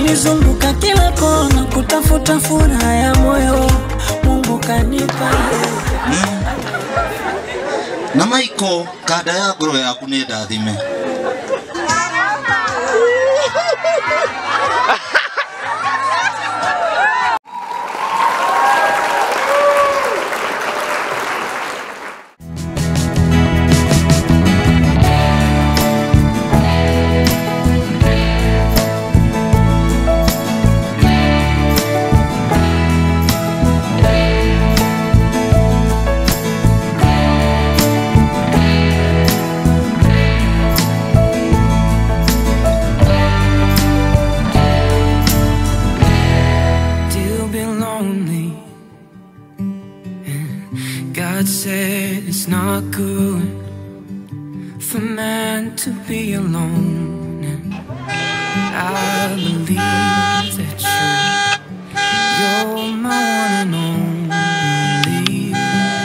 nilizunguka kila kona kutafuta furaha ya moyo, Mungu kanipa na maiko kada ya ngoro yaku nä ndathime still be lonely. God said it's not good for man to be alone. And I believe that you, you're my one and only.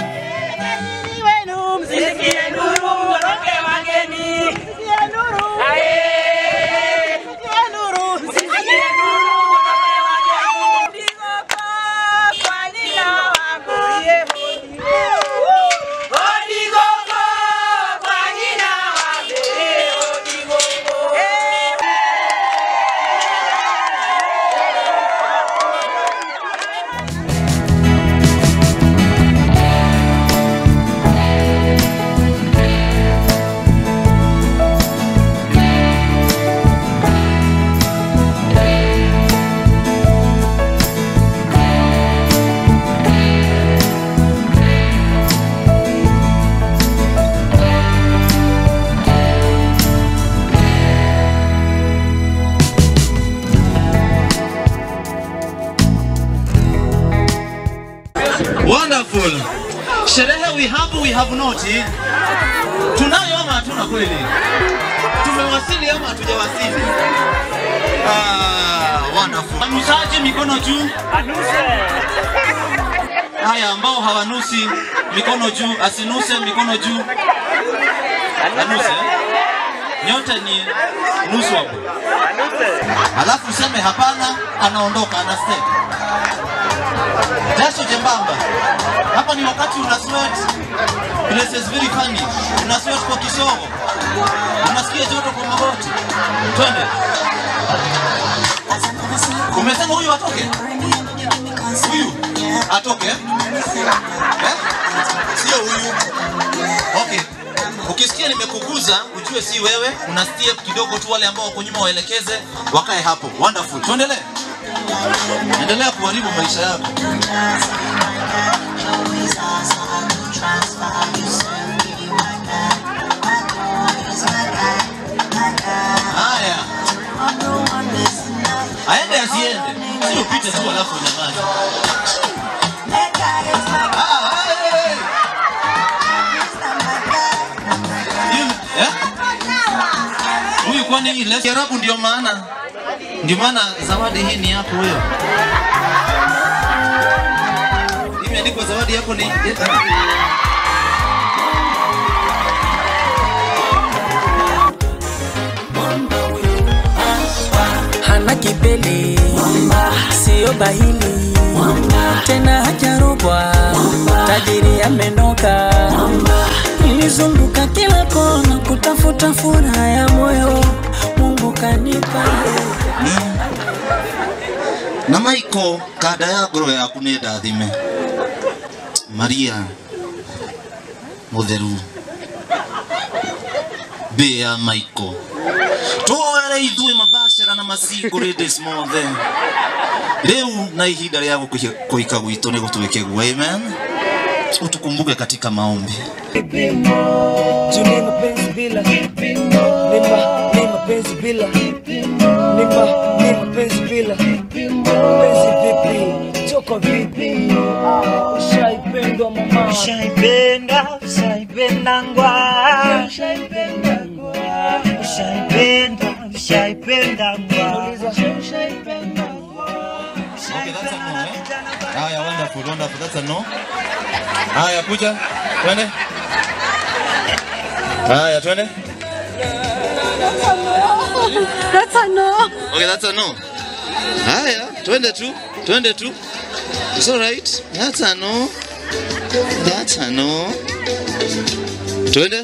Wonderful. Sherehe we have we have not. eh? Tunayo ama hatuna kweli? Tumewasili ama hatujawasili? Ah, wonderful. Wanusaji mikono juu. Haya ambao hawanusi mikono juu, asinuse mikono juu. Anuse. Nyote ni nusu hapo. Alafu useme hapana, anaondoka, ana step jasho jembamba. Hapa ni wakati una sweat, place is very funny. Una sweat kwa kisogo, unasikia joto kwa magoti. Twende. Umesema huyu atoke, huyu atoke eh? Eh? Sio huyu. Okay. Ukisikia nimekuguza ujue si wewe, una step kidogo tu, wale ambao wako nyuma waelekeze wakae hapo. Wonderful. Tuendelee. Endelea kuharibu maisha yako. Haya, aende asiende, sio upite tu alafu unyamaze. Ah, hey! Hiyo- eh? Huyu kwani hii les- Kiarabu ndio maana ndio maana zawadi hii ni yako wewe. Imeandikwa zawadi yako ni hana kipele, sio bahili tena hajarogwa, tajiri amenoka. Nilizunguka kila kona kutafuta furaha ya moyo, Mungu kanipa na maiko kada ya ngoro yaku nä ndathime maria mutheru mbä ya maiko twoere ithuä mabacera na macingo rä mothe rä u na ihinda rä a kå hika gwitå nä gå twä ke guo amen utukumbuke katika maombi Juu ni mapenzi bila ni ma ni mapenzi bila ni ma ni mapenzi bila mapenzi vipi choko vipi Ah, ushaipendwa mama Ushaipenda, ushaipendangwa, ushaipendwa ushaipenda, ushaipendangwa. Okay, that's a no, eh? Haya, wonderful, wonderful. That's a no. Haya, kuja. Twende. Haya, twende. That's a no. Okay, that's a no. Haya, twende tu, twende tu. It's all right. That's a no. That's a no. Twende.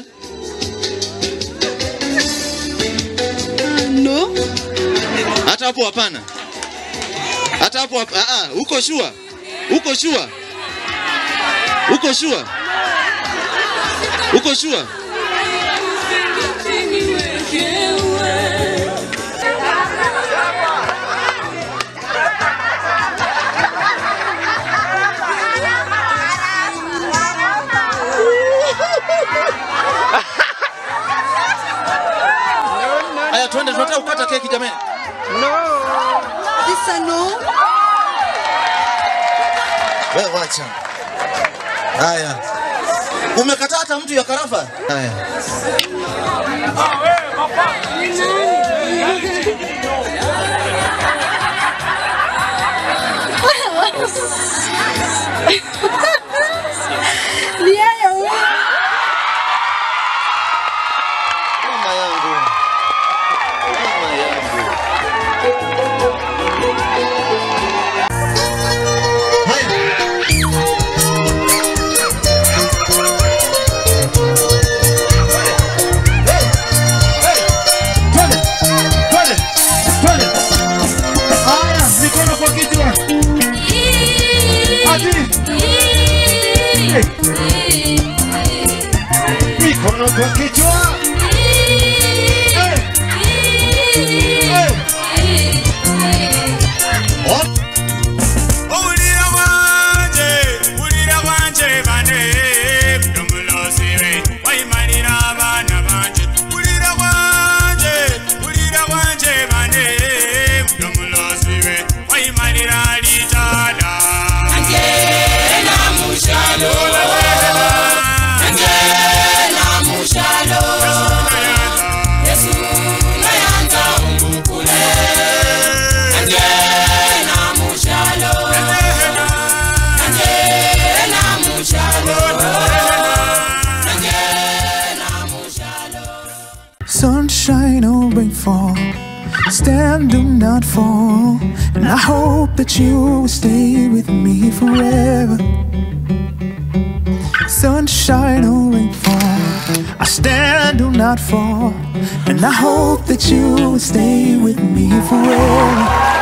No. Hata hapo hapana. Hata hapo hap- ah ah, uko sure? Uko sure? Uko sure? Uko sure? Haya, twende, tunataka kukata keki jamani. This a no. Wewe wacha. Haya. Umekataa hata mtu ya karafa? Haya. Ni yeye huyo. Mama yangu. Mama yangu. Haya. Twende, twende, twende. Haya, mikono kwa kichwa. Ati. Mikono kwa kichwa. Eh, eh. Owulira wanje, wulira wanje bane, mudomulozi we, wayimalira abaana banje. Wulira wanje, wulira wanje bane, mudomulozi we, wayimalira litala. Angela mushalo, Angela mushalo, Yesu nayanza umukule. Angela mushalo, Angela mushalo, Angela mushalo. Sunshine or rainfall, stand do not fall. And I hope that you will stay with me forever. Sunshine or rainfall, I stand do not fall. And I hope that you will stay with me forever.